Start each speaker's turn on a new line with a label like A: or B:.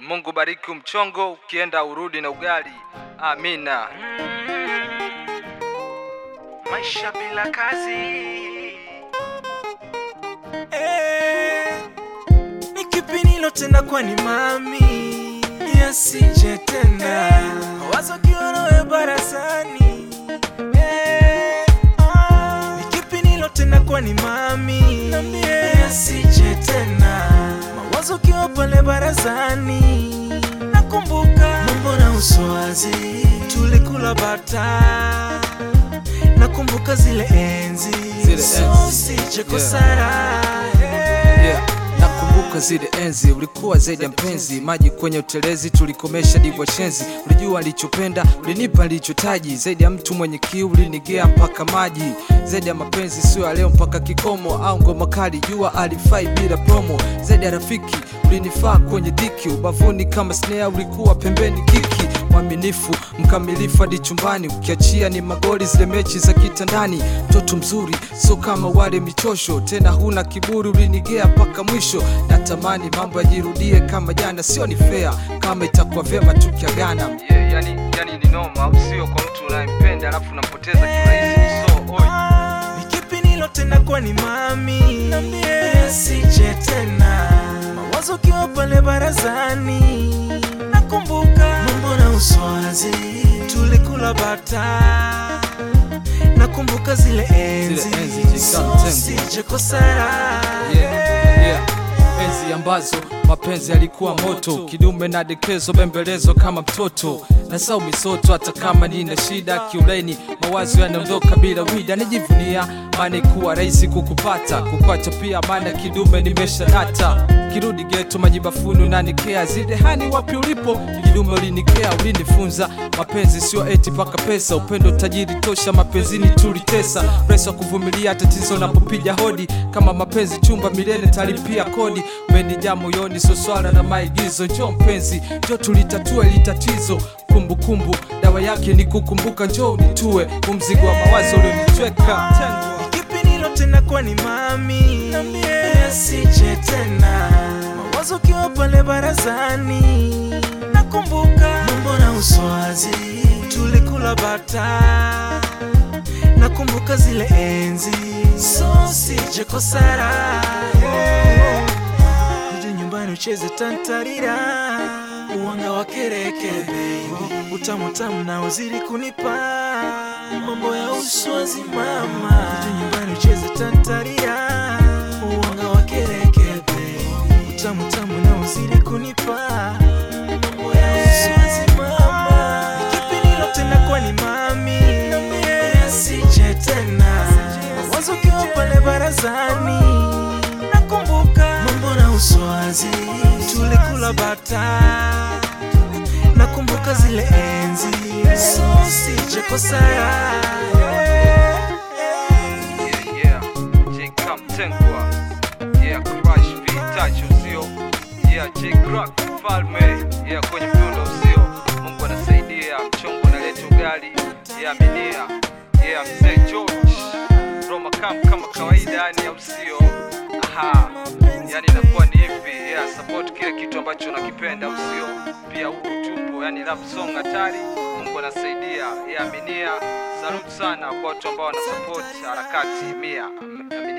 A: Mungu bariki mchongo, ukienda urudi na ugali. Amina.
B: maisha bila kazi
C: Eh, ni kipi nilotenda kwani mami yasije tena wazo kiorowe barazani Eh, ah, ni kipi nilotenda kwani mami yasije tena mawazo kiwa pale barazani nakumbuka mambo na uswazi tulikula bata nakumbuka zile enzi
A: Zile
C: so
A: enzi.
C: sije
A: Yeah.
C: kosara hey.
A: Yeah. Nakumbuka zile enzi, ulikuwa zaidi ya mpenzi, maji kwenye utelezi, tulikomesha divyo shenzi. Ulijua alichopenda, ulinipa nilichotaji, zaidi ya mtu mwenye kiu, ulinigea mpaka maji. Zaidi ya mapenzi, sio ya leo mpaka kikomo, au ngoma kali, jua alifai bila promo. Zaidi ya rafiki, ulinifaa kwenye dhiki, ubavuni kama snare, ulikuwa pembeni kiki. Mwaminifu, mkamilifu hadi chumbani, ukiachia ni magoli, zile mechi za kitandani. Mtoto mzuri, sio kama wale michosho, tena huna kiburi, ulinigea mpaka mwisho. Natamani mambo yajirudie kama jana, sio ni fair kama itakuwa vyema tukiagana. Yeah, yani, yani ni noma, au sio? Kwa mtu unayempenda alafu unampoteza kirahisi, so oi.
C: ni kipi nilotenda kwani mami yasije tena mawazo kiwa pale barazani nakumbuka mambo na uswazi tulikula bata nakumbuka zile enzi
A: Zile enzi jikam
C: so
A: tembo.
C: sije kosara
A: yeah, yeah. enzi ambazo mapenzi yalikuwa moto kidume na dekezo bembelezo kama mtoto na sau misoto hata kama nina shida kiuleni mawazo yanaondoka bila wida najivunia maana ikuwa rahisi kukupata kupacha pia maana kidume nimesha nata kirudi geto majibafuni unanikea zile hani wapi ulipo kidume ulinikea ulinifunza mapenzi sio eti paka pesa upendo tajiri tosha mapenzini tulitesa presa kuvumilia tatizo napopiga hodi kama mapenzi chumba milele talipia kodi umenijaa moyoni so swala na maigizo njo mpenzi njo tulitatue litatizo kumbukumbu dawa yake ni kukumbuka njo unitue umzigo wa mawazo ulionitweka
C: Ni kipi nilotenda kwani mami yasije tena mawazo kiwa pale barazani nakumbuka mambo na uswazi tulikula bata nakumbuka zile enzi so sije kosara Rudi nyumbani ucheze tantarira uwanga wa kereke baby utamu tamu na uzidi kunipa mambo ya uswazi mama Rudi nyumbani ucheze tantarira uwanga wa kereke baby utamu tamu na uzidi kunipa mambo ya uswazi mama Ni kipi nilotenda kwani mami yasije tena mawazo kiwa pale barazani nakumbuka mambo na uswazi tulikula bata nakumbuka zile enzi so sije kosara
A: Yeah, yeah. J Kam Tengwa. Yeah, Crush V Touch usio. Yeah, J Crack Falme. Yeah, kwenye mdundo usio. Mungu anasaidia, mchongo unaleta ugali. Yeah, minia. Yeah, mzee George. Roma Kam kama kawaida yani au sio? Aha. Yani inakuwa ni hivi. Yeah, support kile kitu ambacho unakipenda au sio? Pia huku tupo, yani rap song hatari. Mungu anasaidia. Yeah, minia. Salute sana kwa watu ambao wanasupport harakati mia. Aminia.